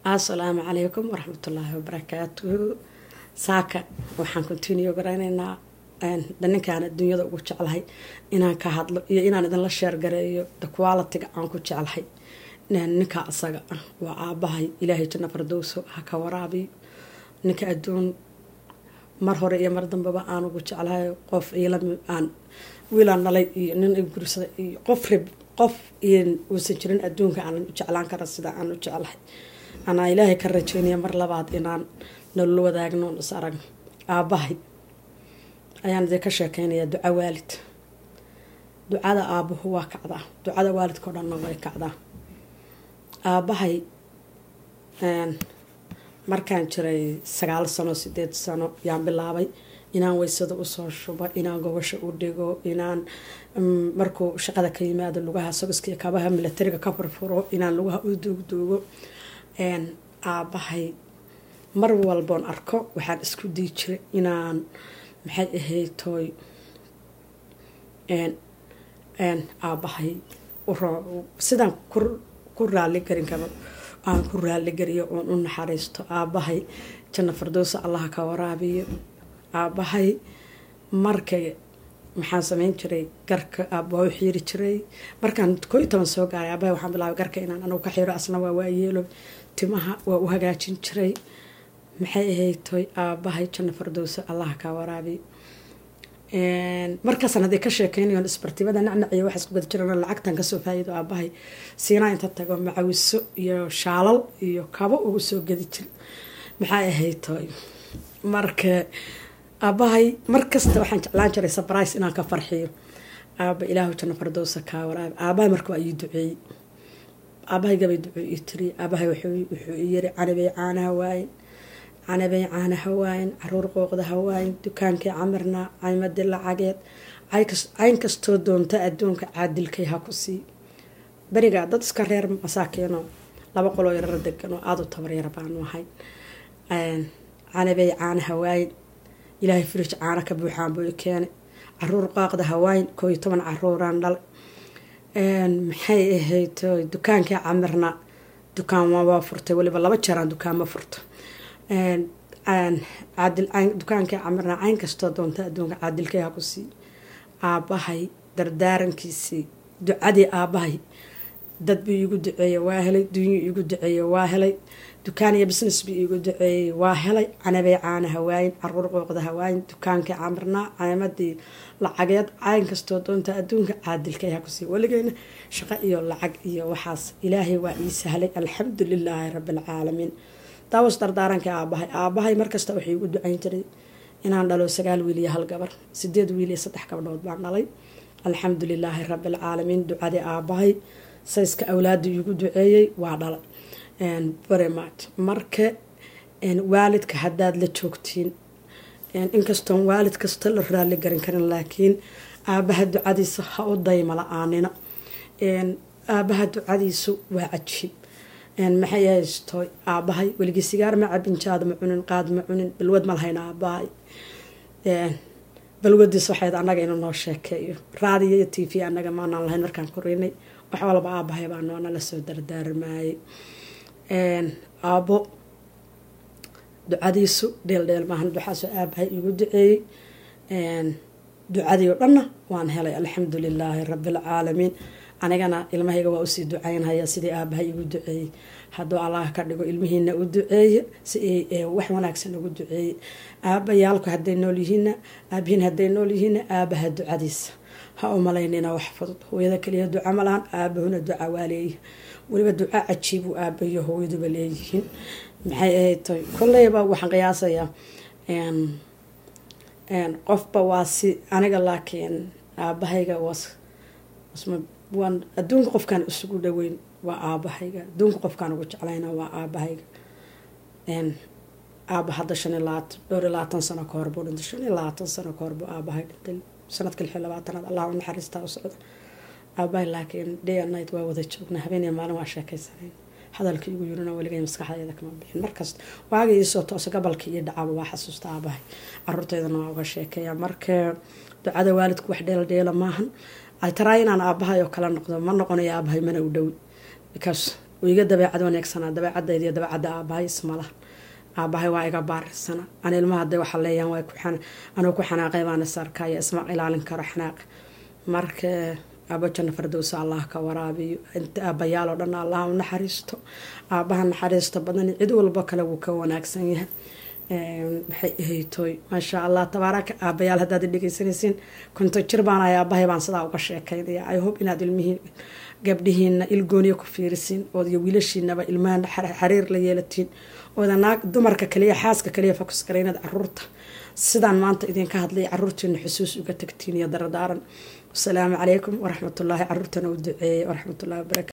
assalaamu calaykum waraxmatullaahi wabarakaatuhu saaka waxaan continue garaynaynaa ninkaan adduunyada ugu jeclahay inaan ka hadlo iyo inaan idinla sheergareeyo qualitiga aan ku jeclahay ninka asaga ah waa aabahay ilaahay janna fardowso ha ka waraabiyo ninka adduun mar hore iyo mar dambeba aan ugu jeclahay qof aan wiilaan dhalay iyo nin gursaday iyo qof rib qof uusan jirin adduunka aan u jeclaan kara sida aan u jeclahay anaa ilaahay ka rajeynaya mar labaad inaan nolol wadaagno is arag aabahay ayaan idin ka sheekeynayaa duco waalid ducada aabuhu waa kacdaa ducada waalidkao dhanna way kacdaa aabahay markaan jiray sagaal sano sideed sano yaan bilaabay inaan weysada usoo shubo inaan gobasho u dhigo inaan markuu shaqada ka yimaado lugaha sogiska iyo kabaha milatariga ka furfuro inaan lugaha u duugduugo aabahay mar walboon arko waxaan isku dii jiray inaan maxay ahayd tooy aabahay sidaan ku raali garin karo aan ku raaligariyo oon u naxariisto aabahay janna fardowsa allaha ka waraabiyo aabahay markay maxaan sameyn jiray garka aabaa u xiiri jiray markaan koo iyo toban soo gaaray aabahay waxaan bilaabay garka inaan anugu ka xiro asna waa waayeelo timaha waa u hagaajin jiray maxay ahayd toy aabahay janna fardowsa allaha ka waraabiyo markaasaan haddii ka sheekeynayoon isbartibada nacnaciyo waxa isku gada jiraan lacagtan kasoo faa'iido aabahay siinaa inta tago macawiso iyo shaalal iyo kabo ugu soo gadi jira maxay ahayd tooy marka aabahay markasta waxaan jeclaan jiray sabrise inaan ka farxiyo aaba ilaahu janna fardowsa kaa waraabi aabahay marka waa ii duceeyey aabahay gabay ducuu ii tiri aabahay wuxuu yiri canabay caanaha waayen canabay caana hawaayen caruur qooqda hawaayen dukaankii camirna caymadii lacageed cayn kastoo doonta adduunka caadilkay ha ku sii berigaa dad iska reer masaakiino laba qoloo yarara degan oo aada u tabaryar baanu ahay canabay caana hawaayen ilaahay firij caana ka buuxaan buu i keenay caruur qaaqda hawaayen koo iyo toban caruuraan dhalay maxay ahayd dukaankii camirna dukaan waa furtay waliba laba jeeraan dukaanma furto dukaankii camirna cayn kastoo doonta adduunka caadilkay ha ku sii aabahay dardaarankiisii ducadii aabahay dad buu iigu duceeyey waa helay dunyuu iigu duceeyey waa helay dukaan iyo business buu iigu duceeyey waa helay canabay caana hawaayin caruur qooqda hawaayin dukaankii camirnaa caymadii lacageed cayn kastoo doonta adduunka caadilkay ha kusii weligeena shaqo iyo lacag iyo waxaas ilaahay waa ii sahlay alxamdu lilaahi rabbialcaalamiin daawas dardaarankii aabahay aabahay markasta waxay igu ducayn jiray inaan dhalo sagaal wiil iyo hal gabar sideed wiil iyo saddex gabdhood baan dhalay alxamdu lilaahi rabbialcaalamiin ducadii aabahay sayska awlaada iigu duceeyey waa dhalay baremart marka waalidka haddaad la joogtiin inkastoon waalid kasta la raali garin karin laakiin aabaha ducadiisa ha u dayma la-aanina aabaha ducadiisu waa cajiib maxay haysto aabahay weligii sigaar ma cabin jaad ma cunin qaad ma cunin balwad ma lahayn aabahay balwadiis waxayd annaga inuu noo sheekeeyo raadiyo iyo t v annaga maanaan lahayn markaan korinay wax walba aabahay baa noona lasoo dardaarmaayay aabo ducadiisu dheeldheel maahan duxaasoo aabahay igu duceeyey ducadii oo dhanna waan helay alxamdu lilaahi rabbialcaalamiin anigana ilmahayga waa usii ducaynhaya sidii aabahay igu duceeyey hadduu allah ka dhigo ilmihiina u duceeye si wax wanaagsan ugu duceeyey aabayaalku haday nool yihiina aabihiin haday nool yihiina aabaha ducadiisa ha u malaynina wax fudud hooyada kaliya duca malahan aabahuna duca waa leeyihi weliba duca cajiibuu aabayo hooyaduba leeyihiin maxay ahayd tay kolleyba waxaan qiyaasayaa qofba waa si aniga laakiin aabahayga was waan adduunka qofkaan isugu dhaweyn waa aabahayga adduunka qofkaan ugu jeclayna waa aabahayga aaba hadda shan iyo labaatan dhowr iyo labaatan sano ka hor buu dhintay shan iyo labaatan sano ka hor buu aabahay dhintay sanadka lix iyo labaatanaad allah u naxariistaa u socda aabahay laakiin day and night waa wada joognaa habeen iyo maalin waa sheekaysanayn hadalkii igu yirina weligay maskaxdayda kama bixin markasta waaga iisoo toosa gobolkii iyo dhacaba waa xasuusta aabahay caruurteydana waa uga sheekeeya marka ducada waalidku wax dheeldheela maahan ay taraa inaan aabahay oo kala noqdo ma noqonayo aabahay mana u dhowi because oo iga dabeecad wanaagsanaa dabeecadayda iyo dabeecadda aabahay ismalaha aabahay waa iga baarisana an ilmaha haday waxa leeyaan waa anuu ku xanaaqay baana saarkaya isma ilaalin karo xanaaq marka aaba janno fardowsa allah ka waraabiyo inta aabayaal oo dhan allah u naxariisto aabaha naxariista badan cid walbo kale wuu ka wanaagsan yahay maxay ahaytooy maasha allah tabaaraka aabayaal haddaad dhegeysanaysiin konto jir baan ay aabahay baan sidaa uga sheekaynaya i hope inaad ilmihiin gabdhihiina ilgooniya ku fiirisiin ood iyo wiilashiinaba ilmaha xariir la yeelatiin ooda naag dumarka kaliya xaaska kaliya fokus kale inaad caruurta sidaan maanta idinka hadlay caruurtiina xusuus uga tagtiin iyo daradaaran wasalaamu calaykum waraxmatullaahi caruurtana u duceeyey waraxmatullahi wabarakatu